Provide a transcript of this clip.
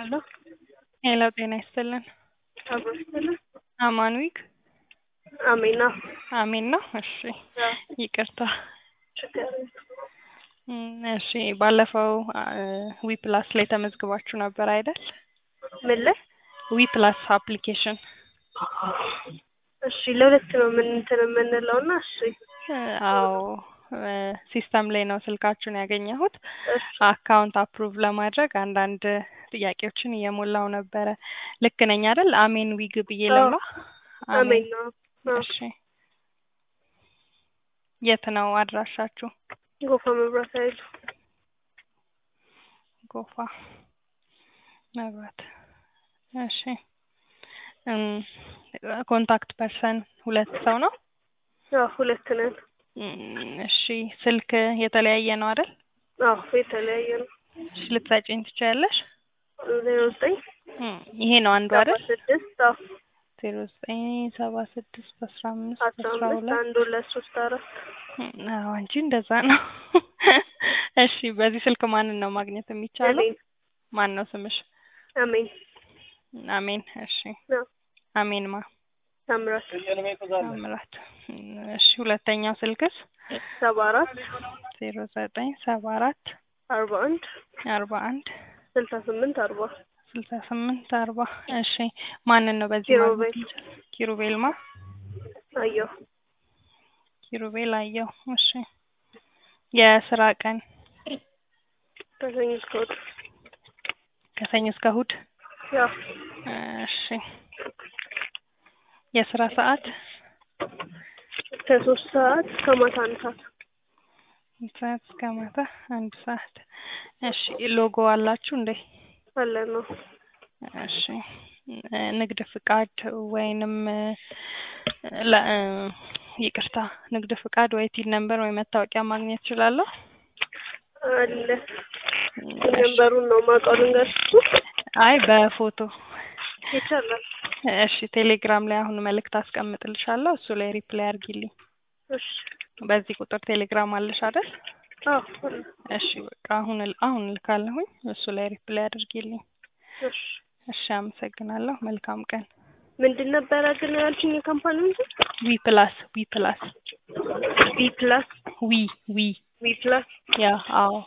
ሄሎ ሄሎ ጤና ይስጥልን። አብሮ ይስጥልን። አማን ዊክ አሜን ነው። አሜን ነው። እሺ ይቅርታ። ችግር እም፣ እሺ ባለፈው ዊ ፕላስ ላይ ተመዝግባችሁ ነበር አይደል? ምን ላይ? ዊ ፕላስ አፕሊኬሽን እሺ ለሁለት ነው ምን እንትን የምንለው እና እሺ አዎ ሲስተም ላይ ነው ስልካችሁን ያገኘሁት። እሺ አካውንት አፕሩቭ ለማድረግ አንዳንድ ጥያቄዎችን እየሞላው ነበረ። ልክ ነኝ አይደል? አሜን ዊግ ብዬ ልምላ? አሜን ነው። አዎ። እሺ የት ነው አድራሻችሁ? ጎፋ መብራት ኃይል ጎፋ መብራት። እሺ እም፣ ኮንታክት ፐርሰን ሁለት ሰው ነው? አዎ ሁለት ነን። እም፣ እሺ ስልክ የተለያየ ነው አይደል? አዎ የተለያየ ነው። እሺ ልትሰጪኝ ትችያለሽ? ዜሮ ዘጠኝ እም፣ ይሄ ነው አንዱ ሰባ አይደል? ስድስት አዎ ዜሮ ዘጠኝ ሰባ ስድስት አስራ አምስት አስራ አስራ አምስት ሁለት አንድ ሁለት ሶስት አራት እም፣ አዎ እንጂ እንደዛ ነው። እሺ በዚህ ስልክ ማንን ነው ማግኘት የሚቻለው? እኔን ማን ነው ስምሽ? አሜን አሜን። እሺ አዎ አሜን ማ ታምራት ታምራት። እሺ ሁለተኛው ስልክስ? ሰባ አራት ዜሮ ዘጠኝ ሰባ አራት አርባ አንድ አርባ አንድ ስልሳ ስምንት አርባ ስልሳ ስምንት አርባ እሺ ማንን ነው በዚህ ኪሩቤል። ማግኘት የሚቻለው? ኪሩቤል ማ አየሁ ኪሩቤል አየው። እሺ የስራ ቀን ከሰኞ እስከ እሑድ ከሰኞ እስከ እሑድ። ያው እሺ የስራ ሰዓት ከሶስት ሰዓት እስከ ማታ አንድ ሰዓት አንድ ሰዓት እስከ ማታ አንድ ሰዓት። እሺ ሎጎ አላችሁ እንዴ? አለ ነው። እሺ እ ንግድ ፍቃድ ወይንም እ ለ እ ይቅርታ ንግድ ፍቃድ ወይ ቲን ነምበር ወይ መታወቂያ ማግኘት እችላለሁ? አለ ነንበሩን ነው የማውቀው ልንገርሽ። አይ በፎቶ ይቻላል። እሺ ቴሌግራም ላይ አሁን መልእክት አስቀምጥልሻለሁ እሱ ላይ ሪፕላይ አድርጊልኝ። እሺ በዚህ ቁጥር ቴሌግራም አለሽ አይደል? አዎ አለ። እሺ በቃ አሁን ል- አሁን ልካለሁኝ እሱ ላይ ሪፕላይ አድርጊልኝ። እሺ እሺ አመሰግናለሁ። መልካም ቀን። ምንድን ነበረ ግን ያልሽኝ የካምፓኒ እንትን? ዊ ፕላስ ዊ ፕላስ ቢ ፕላስ ዊ ዊ ቢ ፕላስ ያ አዎ